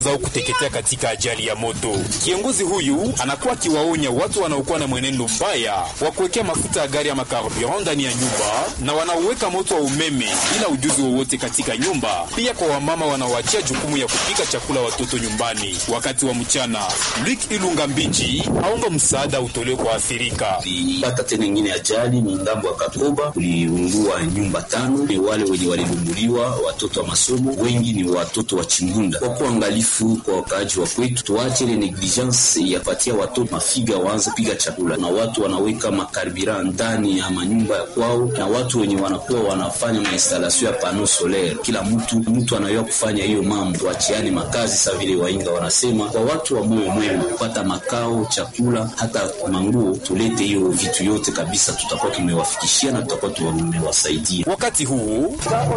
zao kuteketea katika ajali ya moto. Kiongozi huyu anakuwa akiwaonya watu wanaokuwa na mwenendo mbaya wa kuwekea mafuta ya gari ama carburant ndani ya nyumba na wanaoweka moto wa umeme bila ujuzi wowote katika nyumba, pia kwa wamama wanaoachia jukumu ya kupika chakula watoto nyumbani wakati wa mchana. Luc Ilunga Mbichi aomba msaada utolewe kwa athirika. Tulipata tena ingine ajali ni ngambo ya Kakoba, kuliungua nyumba tano. Ni wale wenye walilunguliwa watoto wa masomo, wengi ni watoto wa Chimbunda. Kwa kuangalifu kwa wakaaji wa kwetu, tuache ile negligence ya patia watoto mafiga waanze piga chakula, na watu wanaweka makarbira ndani ya manyumba ya kwao, na watu wenye wanakuwa wanafanya mainstalasio ya pano solaire. Kila mtu mtu anayua kufanya hiyo mambo, tuachiane makazi sa vile wainga wanasema, kwa watu wa moyo mwema kupata makao, chakula, hata manguo, tulete hiyo vitu yote kabisa, tutakuwa tumewafikishia na tutakuwa tumewasaidia. Wakati huu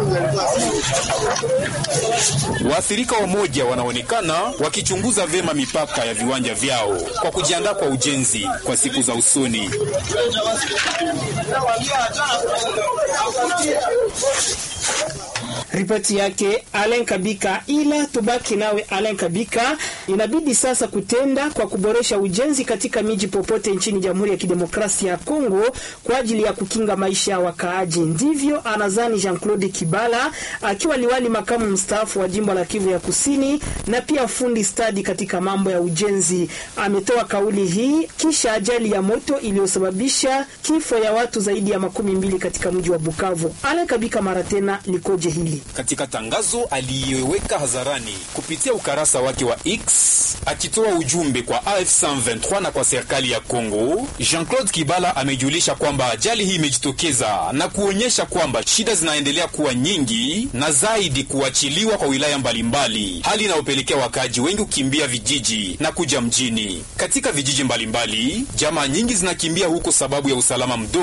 waathirika wamoja wanaonekana wakichunguza vyema mipaka ya viwanja vyao kwa kujiandaa kwa ujenzi kwa siku za usoni. Ripoti yake Alen Kabika. Ila tubaki nawe Alen Kabika, inabidi sasa kutenda kwa kuboresha ujenzi katika miji popote nchini Jamhuri ya Kidemokrasia ya Kongo kwa ajili ya kukinga maisha ya wakaaji. Ndivyo anazani Jean Claude Kibala akiwa liwali makamu mstaafu wa jimbo la Kivu ya Kusini na pia fundi stadi katika mambo ya ujenzi. Ametoa kauli hii kisha ajali ya moto iliyosababisha kifo ya watu zaidi ya makumi mbili katika mji wa Bukavu. Alen Kabika mara tena likoje hili? Katika tangazo aliyeweka hadharani kupitia ukarasa wake wa X akitoa ujumbe kwa AF123 na kwa serikali ya Kongo, Jean-Claude Kibala amejulisha kwamba ajali hii imejitokeza na kuonyesha kwamba shida zinaendelea kuwa nyingi na zaidi kuachiliwa kwa wilaya mbalimbali, hali inayopelekea wakaaji wengi kukimbia vijiji na kuja mjini. Katika vijiji mbalimbali, jamaa nyingi zinakimbia huko sababu ya usalama mdogo